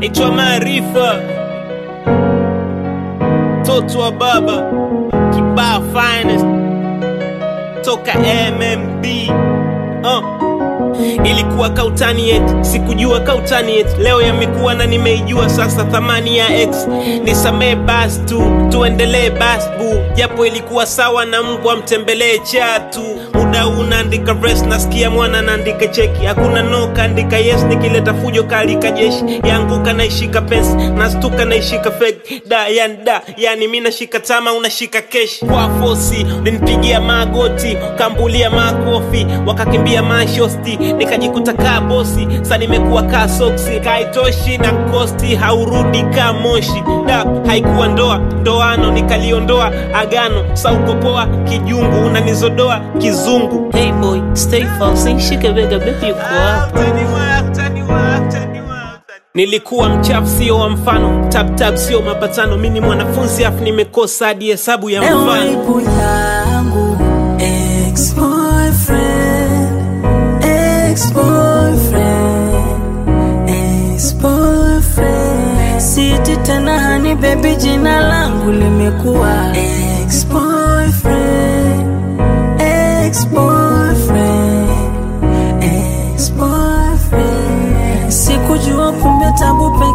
naitwa Maarifa, mtoto wa baba kibaa finest toka MMB uh. Ilikuwa kautani yet, sikujua kautani yet. Leo yamekuwa na nimeijua sasa thamani ya X. Nisamee basi tu, tuendelee basi bu, japo ilikuwa sawa na mbwa mtembelee chatu. Muda unaandika res, nasikia mwana naandika cheki, hakuna no kaandika yes. Nikileta fujo kalika jeshi yanguka, naishika pesa nastuka, naishika fake da yani da yani mi nashika tama, unashika keshi kwa fosi. Ulinipigia magoti, kambulia makofi, wakakimbia mashosti, nikajikuta kaa bosi. Sa nimekuwa kaa soksi, kaitoshi na kosti, haurudi kaa moshi. Da haikuwa ndoa, ndoano nikaliondoa agano. Sa uko poa kijungu, unanizodoa kizungu. Hey boy, stay false, shike bega baby uko hapa. Nilikuwa mchafu sio wa mfano, tap tap sio mapatano. Mi ni mwanafunzi afu nimekosa hadi hesabu ya Ewe mfano. ibu yangu ex-boyfriend, ex-boyfriend, ex-boyfriend. Siti tena hani baby, jina langu limekuwa ex-boyfriend, ex-boyfriend, ex-boyfriend. Sikujua kumbe tabu